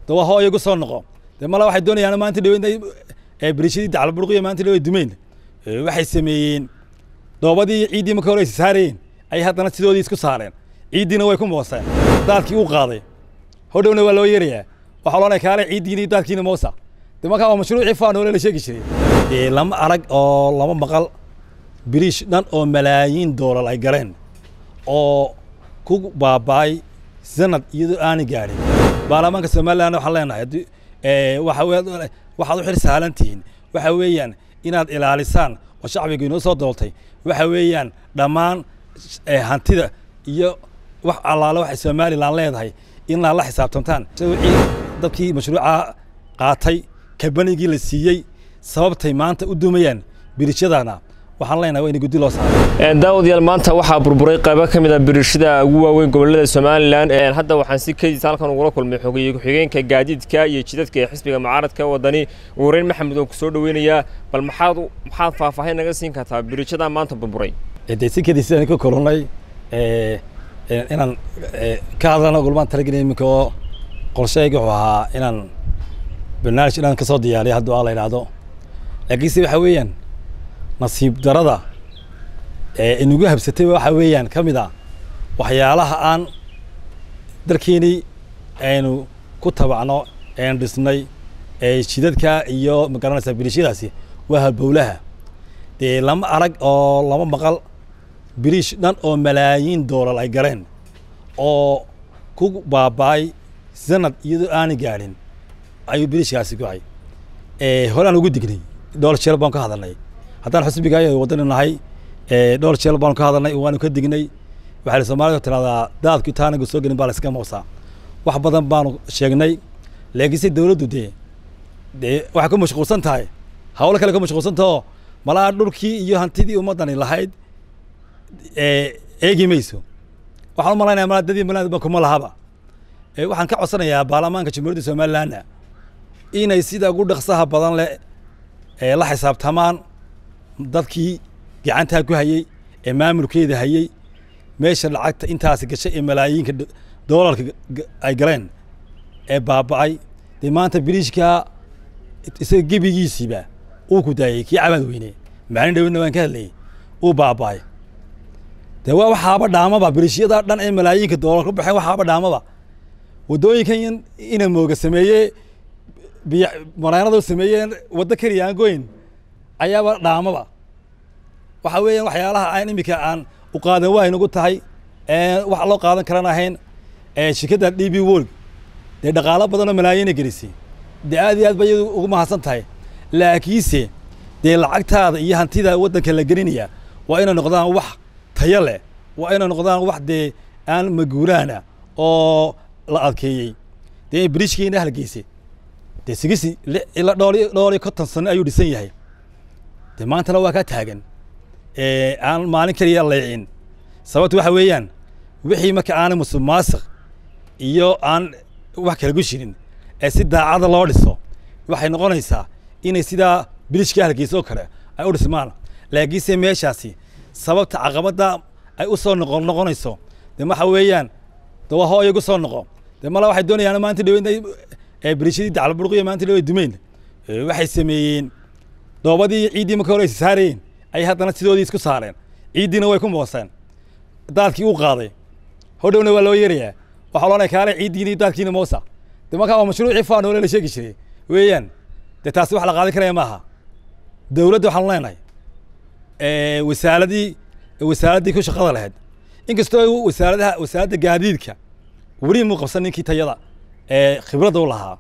de waa hooyo gu soo noqo de mala waxay doonayaan maanta dhow intay berishadii dacalburqiya maanta dhow ay dumeen waxay sameeyeen doobadii ciiddii marka hore ay saarayeen ay haddana sidoodii isku saareen ciiddiina way ku mooseen daadkii uu qaaday hodhowna waa loo yeerayaa waxaa loonaya kaale ciiddiina iyo daadkiina moosa de markaa waa mashruucii faanoole la sheegi jiray lama arag oo lama maqal biriish dhan oo malaayiin doolar ay galeen oo ku baaba'ay sanad iyadoo aanay gaadhin baarlamaanka somaliland waxaan leenahay waxa waxaad u xil sahlan tihiin waxa weeyaan inaad ilaalisaan oo shacbiga inoo soo dooltay waxa weeyaan dhammaan hantida iyo wax allaale waxay somaliland leedahay inaad la xisaabtantaan wixii dadkii mashruuca qaatay kabanigii la siiyey sababtay maanta u dumayaan birishadana waxaan leenahay waa in guddi loo saaro daawadayaal maanta waxaa burburay qaybo ka mid a birishada ugu waaweyn gobolada somalilan hadda waxaan si kediis halkan ugula kulmay xogeeye ku-xigeenka gaadiidka iyo jidadka ee xisbiga mucaaradka wadani wareyn maxamed oo ku soo dhaweynayaa bal maxaad maxaad faahfaahin naga siin kartaa birishada maanta burburay de si kediis aan ka kulannay inaan ka hadlana gulmaan talagelin iminka oo qorsheyga wuxuu ahaa inaan barnaamij inaan ka soo diyaariyo hadduu aa la yidhaahdo laakiinse waxa weeyaan nasiib darada ee inagu habsatay waxa weeyaan ka mid a waxyaalaha aan dalkeenii aynu ku tabacno aynu dhisnay ee jidadka iyo magaranaysa biriishyadaasi waa halbowlaha dee lama arag oo lama maqal biriish dhan oo malaayiin doolar ay galeen oo ku baaba'ay sanad iyadoo aanay gaadhin ayuu biriishkaasi go'ay hore aan ugu dignay dhowr jeel baan ka hadalnay haddaan xusbiga wadani nahay dhowr jeel baanu ka hadalnay waanu ka dignay waxaa soomaalida tiraahdaa daadku intaanaga soo gelin baa la iska moosaa wax badan baanu sheegnay laakiinse dawladdu dee dee waxay ku mashquulsan tahay hawlo kale ku mashquulsan tahoo malaa dhulkii iyo hantidii ummaddani lahayd eegi mayso waxaan u malaynaya malaa dadii malaadba kuma lahaba waxaan ka codsanayaa baarlamaanka jamhuuriyadda somalilandna inay sida ugu dhaqsaha badan leh la xisaabtamaan dadkii gacantaa ku hayey ee maamulkeeda hayey meesha lacagta intaasi gashay ee malaayiinka doolarka ay galeen ee baaba'ay dee maanta biriishkaa isaga gebigiisiiba uu ku daayey kii cabaad weyne maalin dhawedna waan ka hadlayey uu baaba'ay dee waa waxaaba dhaamaba biriishyada dhan ee malaayiinka doolar ku baxeen waxaaba dhaamaba waddooyinkan ina mooga sameeyey biy mareenadu sameeyeen waddo keliya aan goyn ayaaba dhaamaba waxa weeyaan waxyaalaha aan iminka aan u qaadan waa inagu tahay wax loo qaadan karan ahayn shirkadda d b world dee dhaqaalo badanoo malaayiina gelisay dee aad iyo aad ba iyadu ugu mahadsan tahay laakiinse dee lacagtaada iyo hantida waddanka la gelinaya waa inay noqdaan wax tayo leh waa inay noqdaan wax dee aan maguuraana oo la adkeeyey dee biriishkiina halgeysay dee sigisi ilaa dhool dhool iyo konton sano ayuu dhisan yahay dee maantana waa kaa taagan aan maalin keliya leecin sababtu waxa weeyaan wixii marka aanay musuq maasiq iyo aan wax kala gushirin ee si daacada loo dhiso waxay noqonaysaa inay sidaa bilishka halgeysa oo kale ay u dhismaan laakiinse meeshaasi sababta caqabadda ay u soo noqon noqonayso dee waxa weeyaan de waa hooyo gu soo noqo dee mala waxay doonayaan maanta dhow intay berishadii dacalburqiya maanta dhow ay dumeen waxay sameeyeen doobadii ciiddii marka hore ay saarayeen ay haddana sidoodii isku saareen ciiddiina way ku mooseen daadkii uu qaaday hodhowna waa loo yeerayaa waxaa loonaya kaale ciiddiina iyo daadkiina moosa de markaa waa mashruucii faanoole la sheegi jiray weeyaan dee taasi wax la qaadan karaya maaha dawladda waxaanu leenahay wasaaradii wasaaraddii ku shaqada lahayd inkastoo wasaaradaha wasaaradda gaadiidka weli muu qabsan ninkii tayada ee khibradda u lahaa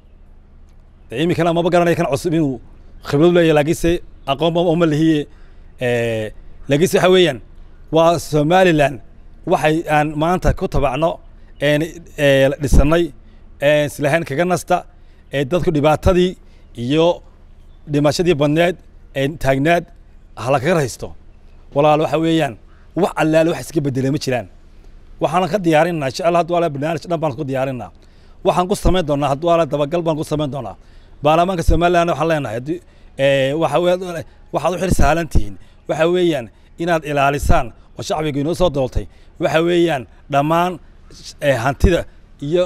de iminkana maba garanaya kan cusub inuu khibrad leeyahy laakiinse aqoonba uma lihiye laakiinse waxa weeyaan waa somaliland waxay aan maanta ku tabacno dhisanay islahayn kaga nasta ee dadku dhibaatadii iyo dhimashadii badneed ee taagnaad hala kaga haysto walaal waxa weeyaan wax allaale wax iska bedela ma jiraan waxaan ka diyaarinaa insha allah hadduu ala barnaamij dhan baan ku diyaarinaa waxaan ku samayn doonaa hadduu ala dabagal baan ku samayn doonaa baarlamaanka somaliland waxaan leenahay waxa waxaad u xil sahlan tihiin waxa weeyaan inaad ilaalisaan oo shacbiga inoo soo dooltay waxa weeyaan dhammaan hantida iyo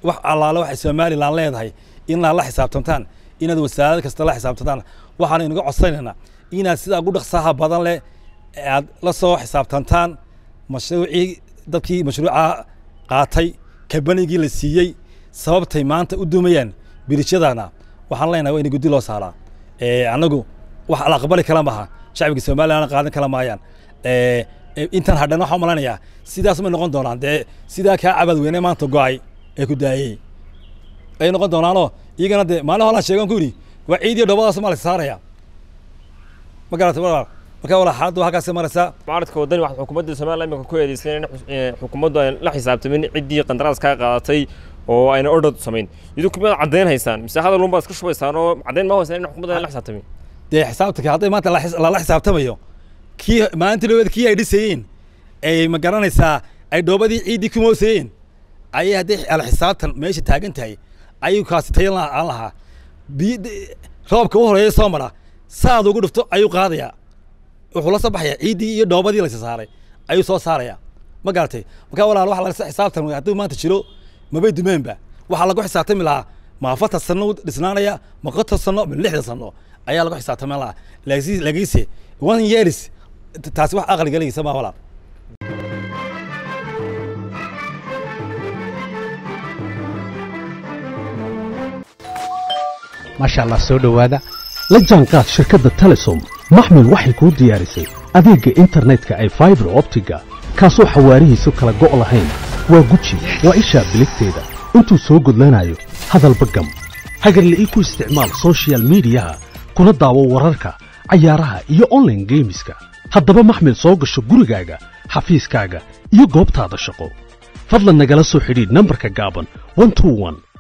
wax allaale waxay somalilan leedahay inaad la xisaabtantaan inaad wasaarad kasta la xisaabtantaan waxaan inaga codsanaynaa inaad sidaa ugu dhaqsaha badan leh aad la soo xisaabtantaan mashruucii dadkii mashruuca qaatay kabanigii la siiyey sababtay maanta u dumayaan birishadana waxaan leenahay waa in guddi loo saaraa annagu wax la aqbali kala maaha shacbiga somalilan qaadan kala maayaan intan hadhan waxaan umalanayaa sidaas may noqon doonaan dee sidaa kaa cabad weyne maanta go-ay ee ku daayey ay noqon doonaanoo iyagana dee maalin holaan sheegan ku yidhi waa ciid iyo dhobadaas maa la saaraya ma garatay walaal marka walaal xaaladdu halkaasay maraysaa mucaaradka waddani waxaad xukuumadda somaliland imika ku eedeysay in xukuumaddu ay la xisaabtamin ciddii qandaraas kaa qaadatay oo ayna ordhad samayn idinku miyaad caddayn haysaan mise hadal unbaad iska shubaysaan oo caddayn ma haysaan in xukuumadda ay la xisaabtamin dee xisaabtanka hadday maanta lala xisaabtamayo kii maalintii dhaweed kii ay dhisayeen ay ma garanaysaa ay dhoobadii ciiddii ku moosayeen ayay hadday ala xisaabtan meesha taagan tahay ayuu kaasi tayan aan lahaa biy roobka u horeeya soo mara saad ugu dhufto ayuu qaadayaa wuxuu la soo baxaya ciiddii iyo dhoobadii laysa saaray ayuu soo saaraya ma garatay marka walaal waxa laga xisaabtan hadduu maanta jiro mabay dumeenba waxaa lagu xisaabtami lahaa ma afartan sano dhisnaanaya ma konton sano ma lixdan sano ayaa lagu xisaabtami lahaa lagiise one years taasi wax aqli galaysa ma walaal maasha allah soo dhowaada la jaanqaad shirkadda telesom maxmil waxay kuu diyaarisay adeegga internetka ay faibar optiga kaasoo xawaarihiisu kala go' lahayn waa guji waa ishaa biligteeda intuu soo gudlanayo hadalba gam hagarle ii ku isticmaal sochial midiyaha kuna daawo wararka cayaaraha iyo onlaine geemiska haddaba maxmil soo gasho gurigaaga xafiiskaaga iyo goobtaada shaqo fadlan nagala soo xidhiidh nambarka gaaban